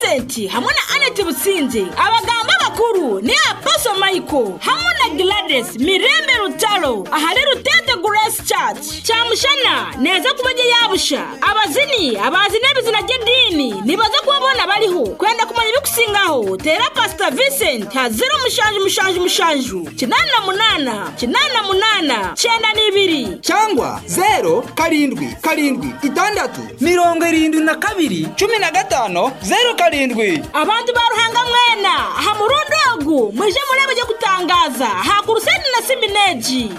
Vincent hamwe na Annette Butsinze abaganga bakuru ni Apostle Michael hamwe na Gladys Mirembe Rutaro ahari Rutete Grace Church cyamushana neza kubajye yabusha abazini abazi n'ibizina ry'idini nibaza kubabona bariho kwenda kumenya ibikusingaho tera Pastor Vincent hazira umushanju umushanju umushanju kinani na munana kinani na munana cyenda n'ibiri cyangwa zero karindwi karindwi itandatu mirongo irindwi na kabiri cumi na gatanu zero karindwi abantu ba ruhangamwena aha mu rundogu muje murebe byo gutangaza hakuruseni na simineji